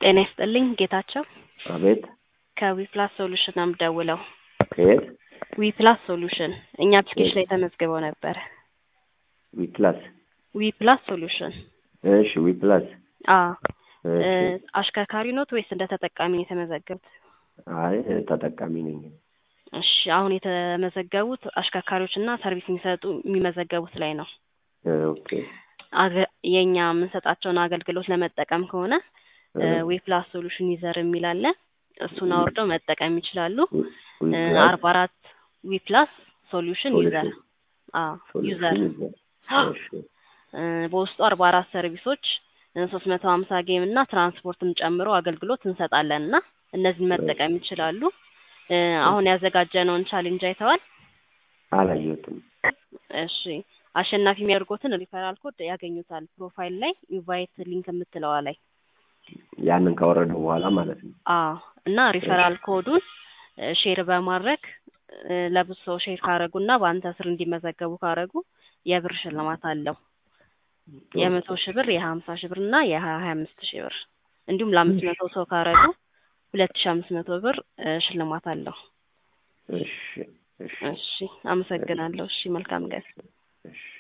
ጤና ይስጥልኝ ጌታቸው አቤት ከዊፕላስ ሶሉሽን ነው የምደውለው። ከየት ዊፕላስ ሶሉሽን እኛ አፕሊኬሽን ላይ ተመዝግበው ነበረ። ዊፕላስ ዊፕላስ ሶሉሽን እሺ ዊፕላስ አ እሺ አሽከርካሪ ኖት ወይስ እንደ ተጠቃሚ ነው የተመዘገቡት? አይ ተጠቃሚ ነኝ እሺ አሁን የተመዘገቡት አሽከርካሪዎች እና ሰርቪስ የሚሰጡ የሚመዘገቡት ላይ ነው። ኦኬ አገ- የእኛ የምንሰጣቸውን አገልግሎት ለመጠቀም ከሆነ ዌፕላስ ሶሉሽን ዩዘር የሚል አለ። እሱን አውርደው መጠቀም ይችላሉ። ዊፕላስ አርባ አራት ዊፕላስ ሶሉሽን ዩዘር ዩዘር እሺ በውስጡ አርባ አራት ሰርቪሶች ሶስት መቶ ሀምሳ ጌም እና ትራንስፖርትም ጨምሮ አገልግሎት እንሰጣለን እና እነዚህን መጠቀም ይችላሉ። እ አሁን ያዘጋጀነውን ቻሌንጅ አይተዋል? አላየሁትም እሺ አሸናፊ የሚያደርጉትን ሪፈራል ኮድ ያገኙታል ፕሮፋይል ላይ ኢንቫይት ሊንክ የምትለዋ ላይ ያንን ካወረደው በኋላ ማለት ነው አዎ እና ሪፈራል ኮዱን ሼር በማድረግ እ ለብዙ ሰው ሼር ካረጉ እና በአንተ ስር እንዲመዘገቡ ካረጉ የብር ሽልማት አለው። የመቶ ሺህ ብር የሀምሳ ሺህ ብር እና የሀያ ሀያ አምስት ሺህ ብር እንዲሁም ለአምስት መቶ ሰው ካረጉ ሁለት ሺህ አምስት መቶ ብር እ ሽልማት አለው። እሺ እሺ እሺ አመሰግናለሁ። እሺ መልካም ቀን። እሺ